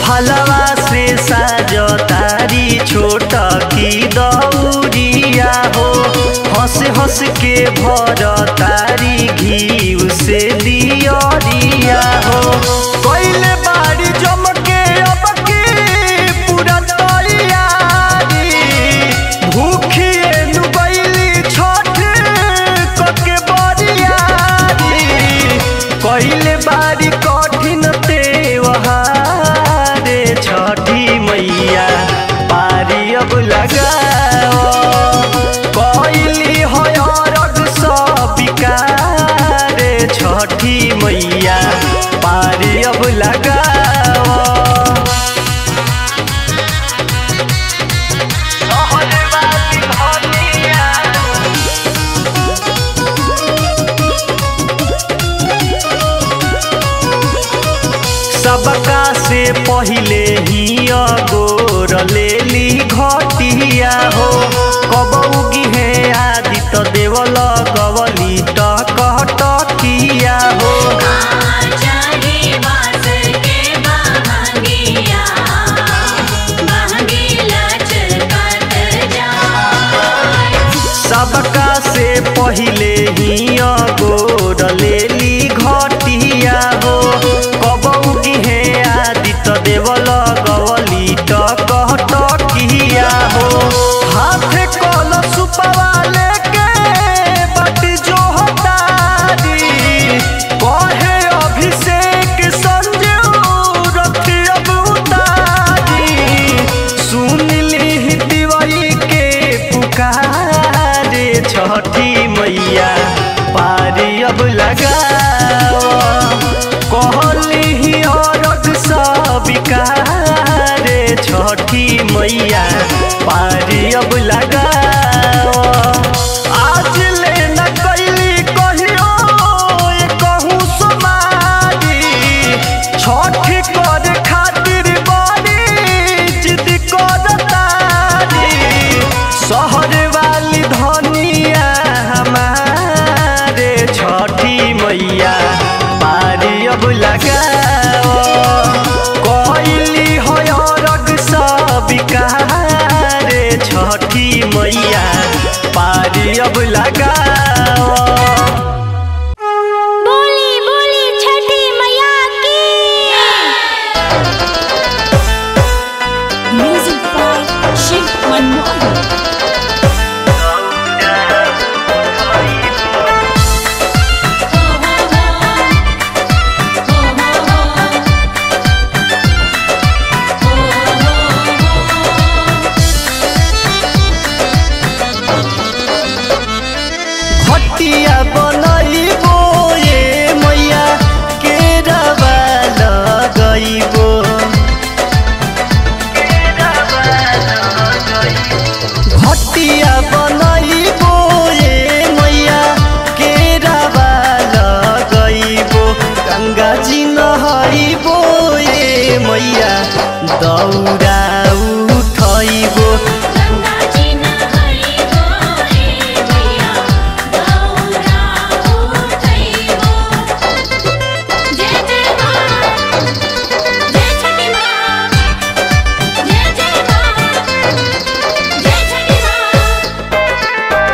फलवा से साजतारी छोट की दौरिया हो हंस हंस के भर तारी घी से दियरिया हो कैले बाड़ी जम के अब की पूरा तैयारी भूखिए नुबैली छठ कके बरियारी कैले बाड़ी कठिन त्योहारे छठी मैया पारी अब लगाओ कैली हयरग सबिकारे छठी मैया पारी अब लगाओ सहजवादी धनिया सबका से पहिले ही अगोर लेली घटिया हो कबौगी हे आदि त देवल गवली टकटकिया हो चाहे बास के बहंगिया बहंगिला चलकत जाए सबका से पहिले ही अगोर लेली घटिया हो कबौगी हे आदि त देवल गवली टकटकिया हो हाथे कल सुपवा लेके बट जो हतारी कहे अभिषेक संजू रथी अब उतारी सुन ली दिवाई के पुकारे छठी मैया पारी अब लगाओ कहली औरत सबिकारे छठी मैया पारी अब लगाओ आज ले न कैली कहियो ये कहूँ समारी छठी कर खातिर बड़ी जिद करतारी शहर वाली धनिया हमारे छठी मैया पारी अब लगाओ कैली हयरग सबिकारे छठी मैया पारी अब लगाओ बोली बोली छठी मैया की म्यूजिक बाय शिव मनमोहन घटिया बनैबो ये मैया केरावा लगैबो घटिया बनैबो ये मैया केरावा लगैबो गङ्गा जी नहैबो ये मैया दौरा उठैबो गंगा जी नहरी गोरे मैया गौरा उठैबो जय जय मां जय छठी मां जय जय मां जय छठी मां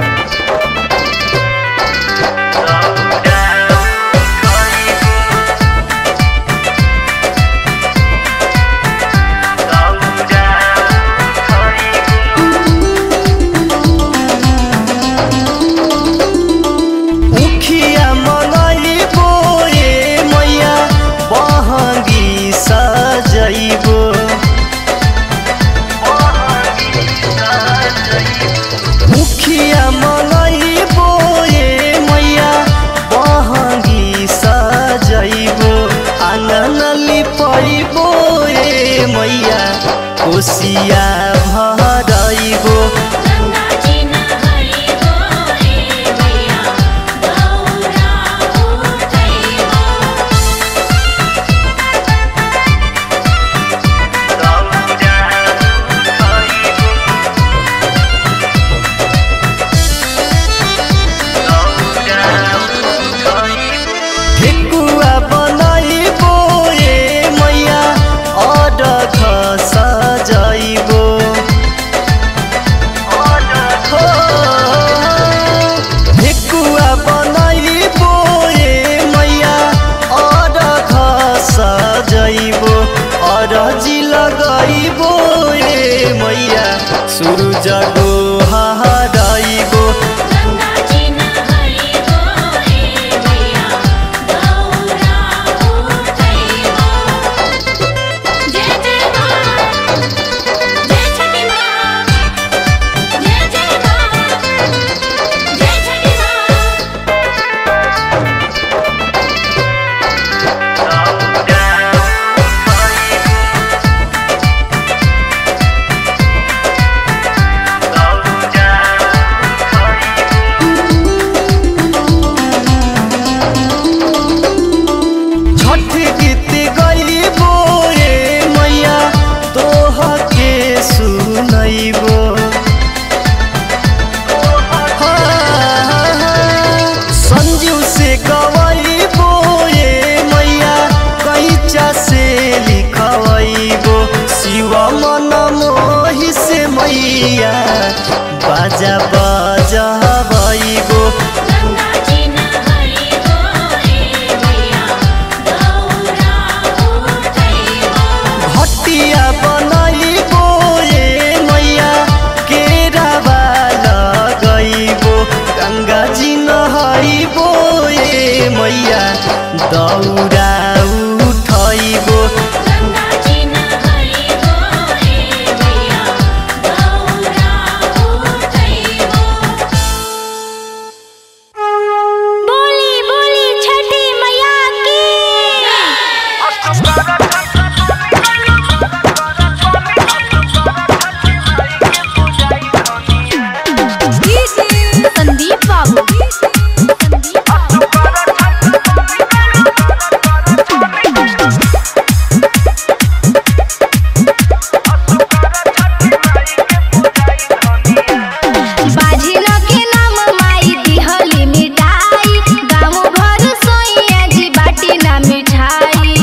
उखिया मनैबो ये मैया बहङ्गी सजैबो मुखिया मनैबो ये मैया बहङ्गी सजैबो आँगन लिपैबो ये मैया कोसिया भरैबो गंगा जी नहरी गोरे मैया गौरा उठैबो ठेकुवा बनैबो ये मैया लगैबो ए मैया सूरज गो हराइबो गंगा जी नहाइबो ए मैया गौरा उठैबो जय जय माँ जय छठी माँ जय जय माँ जय छठी माँ छठ गीत गईबो ए मैया तोह के सुनैबो संजीव से गवैबो ए मैया कैचा से लिखवैबो शिव मन मोहि से मैया बाजा बजबैबो गंगा जी नहाइबो ए मैया गौरा उठैबो भटिया बनैबो ए मैया केरावा लगैबो गङ्गा जी नहैबो ए मैया दौरा उठैबो गंगा जी नहाइबो ए मैया गौरा उठैबो बोली बोली छठी मैया की संदीप बाबू संदीप बाबू बाझिल के नाम माई दिहली मिठाई गाँव भर सोइया जी बाटी ना मिठाई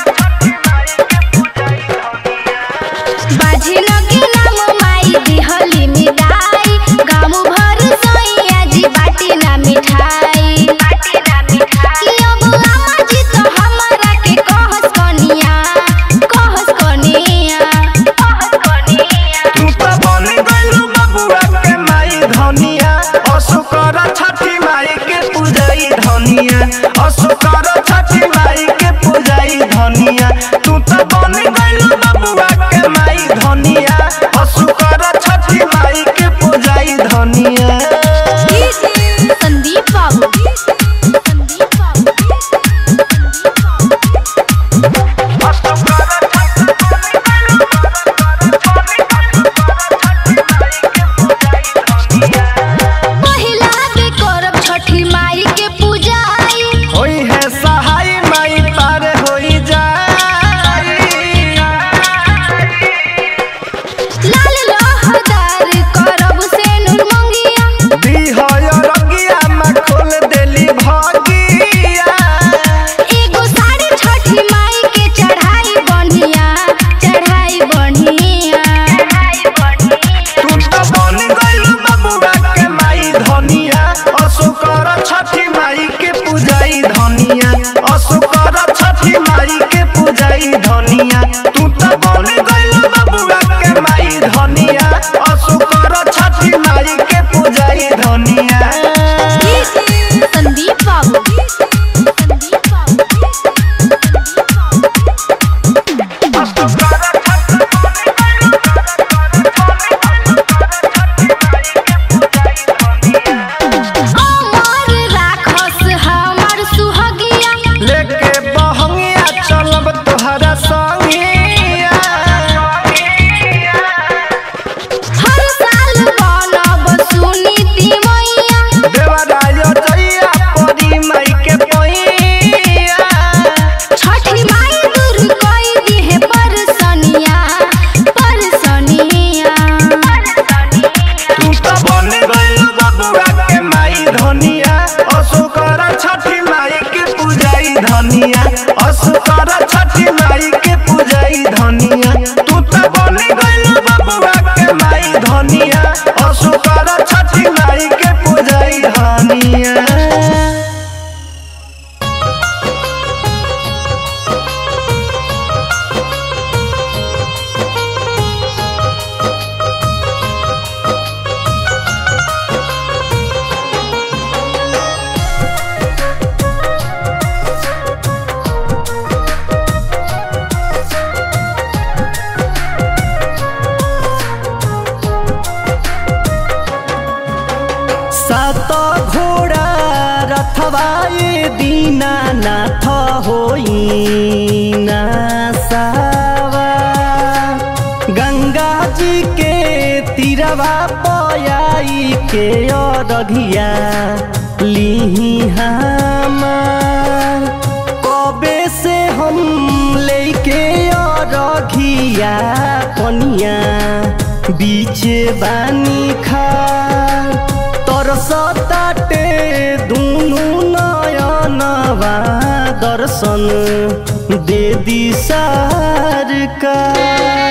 बाझिल के नाम माई दिहली मिठाई गाँव भर सोइया जी बाटी ना मिठाई बाटी ना मिठाई अब अम्मा जी तो हमरा के कहस कनिया कहस कनिया कहस कनिया तू त बन गइलु बबुआ के माई धनिया असुकर छठी माई के पूजाई धनिया असुकर छठी माई के पूजाई धनिया तू त बन गइलु बबुआ के माई धनिया असुकर छठी माई के पूजाई धनिया संदीप बाबू संदीप बाबू पहिला के करब छठी माई के पूजाई होई है सहाय माई पार होई जा दुखवाए दीनानाथ होई ना सावा गंगा जी के तीरवा पयाई के अरघिया लिही हमार कबे से हम लेके अरघिया कनिया बीच बानी खार तरसताटे दुनु नयनवा दर्शन दे दी सरकार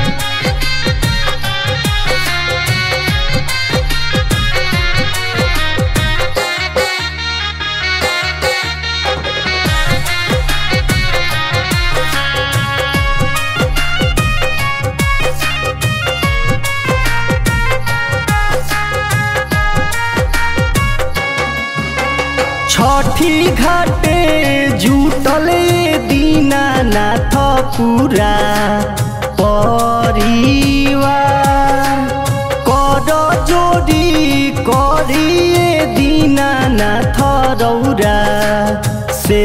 छठी घाटे जुटले दीनानाथ पुरा परिवार कर जोडी करिए दीनानाथ रौरा से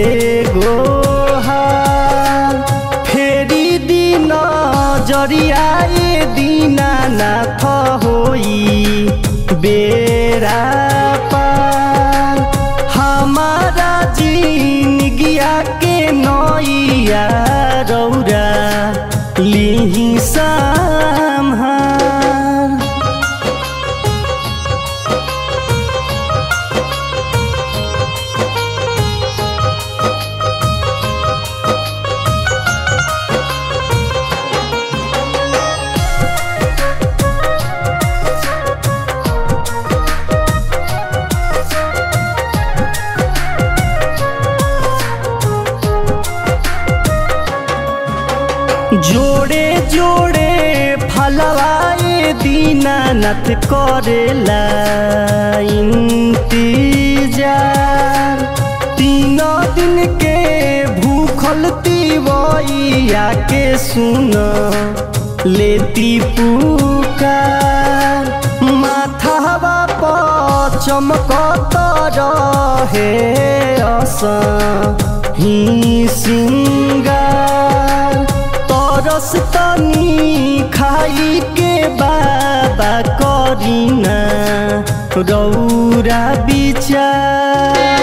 गोहार फेरि दिन जरियाए दीनानाथ होई बेरा पार हमारा जिनगिया के नैया रौरा लिही सम्हार जोड़े जोड़े फलवाए दीनानाथ करेला इंतजार तीन दिन के भूखल तिवैया के सुन लेती पुकार माथावा पर चमकत रहे अस ही सिंगार तरस तनी खाई के बाबा करीना रौरा विचार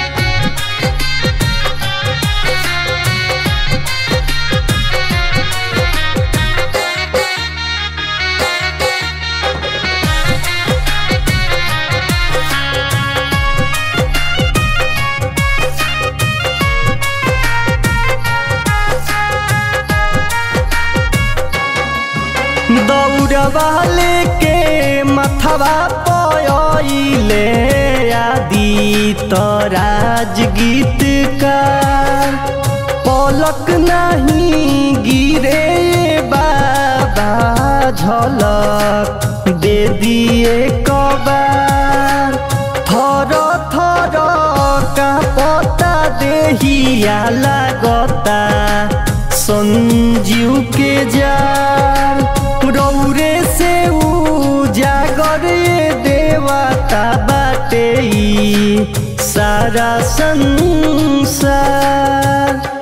दौड़वा लेके मथवा पयले आदि तराज गीत का पलक नहीं गिरे बाबा झलक दे दिए कबार थर थर का पता देहिया लागता संजीव के जार रौरे से उजागर ये देवता बाटे ई सारा संसार